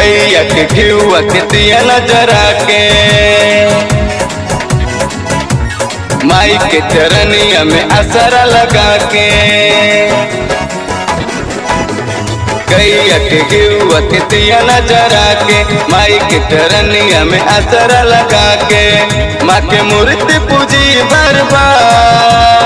गैया के घियुआ के दिया नजरा के माई के चरनिया में असरा लगा के गैया के घियुआ के दिया नजरा के माई के चरनिया में असरा लगा के माँ के मूर्ति पूजी बर्बाद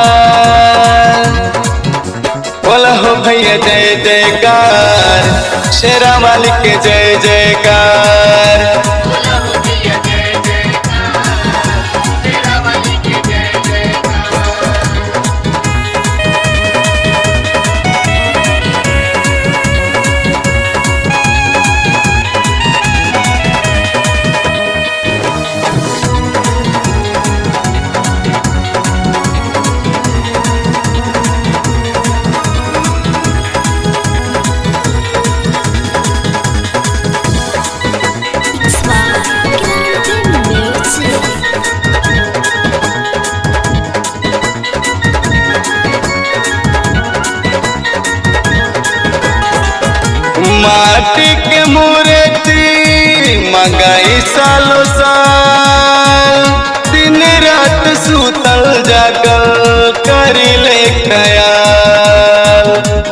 बोला हो भैया जय जयकार शेरा वाली के जय जयकार बोला हो भैया जय जयकार तेरा वाली के जय जयकार माटी के मूर्ति मंगाई सालो साल दिन रात सुतल जागल करी ले ख्याल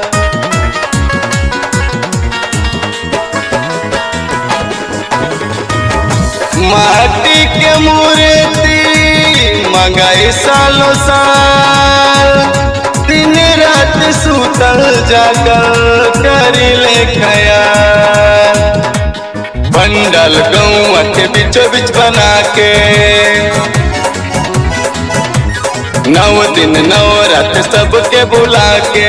माटी के मूर्ति मंगाई सालो साल दिन रात सुतल जागल करी ले खयाल पंडल गौआ के बीचों बीच बना के नौ दिन नौ रात सबके बुला के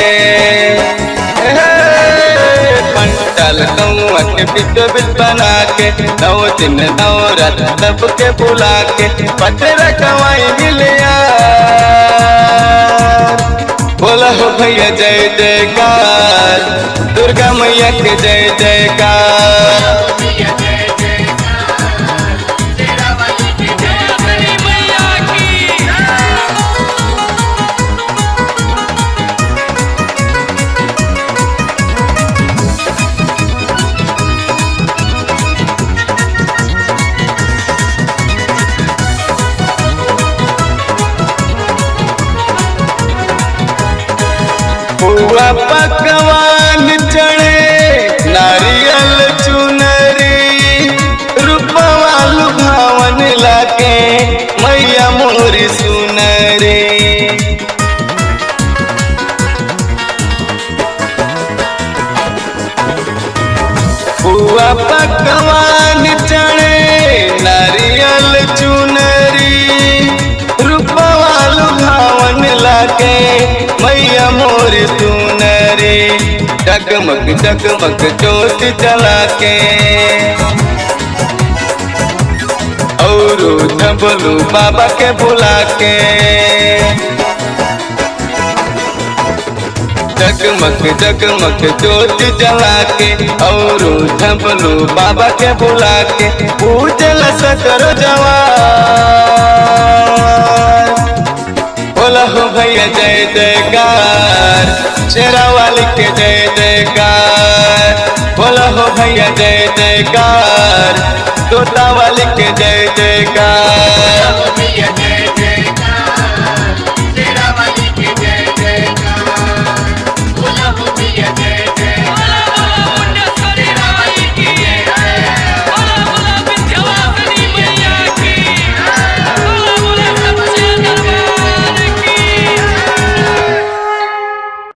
हे, पंडल गौआ के बीचों बीच बना के नौ दिन नौ रात सबके बुला के पत्थर कमाई मिलिया बोला हो भैया जय जयकार दुर्गा मैया के जय जयकार हो भैया जय जयकार तेरा वाली के जय बड़ी मैया की पुआ पकवान चढ़े नारियल चुनरी रूपवा लुभावन लागे मैया मोरी सुनरी पुआ पकवान चढ़े नारियल चुनरी रूपवा लुभावन लागे मैया मोर सुनरी जगमग जगमग जोत जला के और झबलू बाबा के बुला के जगमग जगमग जोत जला के और झबलू बाबा के बुला के पूजल सकर जवान बोला हो भैया जय जयकार शेरा वाली के जय जयकार बोला हो भैया जय जयकार तोता वाली के जय जयकार हो भैया जय